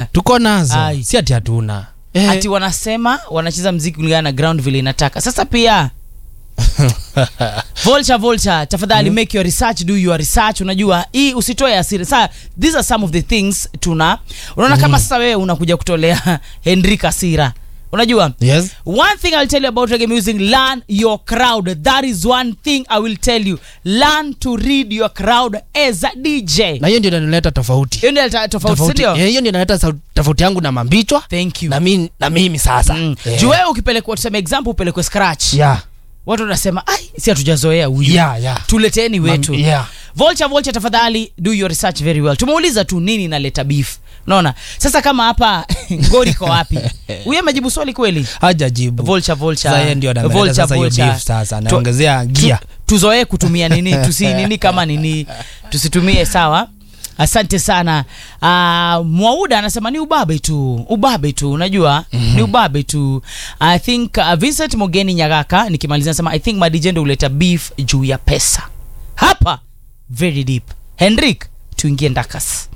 tuko nazo Ai. si ati hatuna eh. ati wanasema wanacheza mziki kulingana na ground vile inataka sasa pia Vulture, Vulture, tafadhali make your research, do your research. Unajua hii usitoe asiri. Sasa these are some of the things tuna unaona kama sasa wewe unakuja kutolea Henrik Asira. Unajua? yes One thing I'll tell you about reggae music, learn your crowd. That is one thing I will tell you. Learn to read your crowd as a DJ. na hiyo ndio inaleta tofauti Hiyo ndio ta- tofauti, si Tofauti. ndio? Eh, hiyo ndio inaleta sau- tofauti yangu na mambichwa Thank you. na, mi, na mimi sasa Mm. Eh. Juu wewe ukipelekwa tuseme example upelekwe scratch. yeah. Watu wanasema, "Ai, si hatujazoea huyu." Yeah, yeah. Tuleteni wetu. Mam- yeah. Vulture, Vulture, tafadhali do your research very well. Tumeuliza tu nini inaleta beef. Unaona? Sasa kama hapa ngori iko wapi? Huyu amejibu swali kweli? hajajibu Vulture, Vulture. Sasa yeye ndio analeta Vulture, sasa hiyo Vulture. beef sasa Tu- anaongezea gia tu- tuzoee kutumia nini tusi nini kama nini tusitumie sawa asante sana uh, mwauda anasema ni ubabe tu ubabe tu unajua mm-hmm. ni ubabe tu i think uh, vincent mogeni nyagaka nikimalizia nasema i think madijendo huleta beef juu ya pesa hapa very deep henrik tuingie ndakas